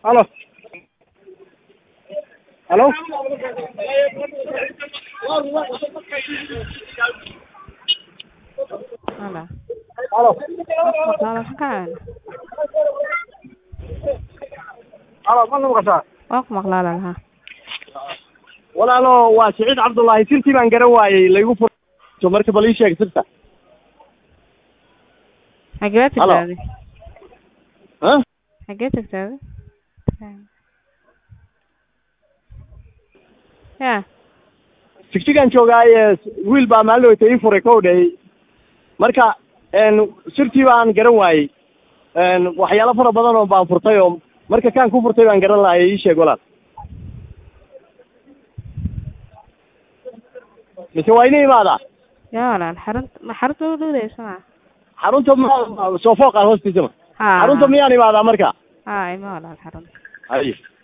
halo halo Halo. halo Maqlaala maxaa halo ma la maqashaa waa ku maqlaala lahaa walaalo waa siciid cabdullaahi sirtii baan garan waayey laygu furto marka bal ii sheeg sirta xagee Halo. tagtaaday ha xagee tagtaaday ya tigtigaan joogaaye wiil baa maalin weyta ii furay kow dhey marka n sirtii baan garan waayey n waxyaalo fara badan oo baan furtay oo marka kaan ku furtay baan garan lahay ii sheeg walaal mise waa ina imaadaa ya walaal xarunta ma xarunta u dhowdaysa ma xarunta ma soo fooqaan hoostiisa ma ha xarunta miyaan imaadaa marka ha ima walaal xarunta haye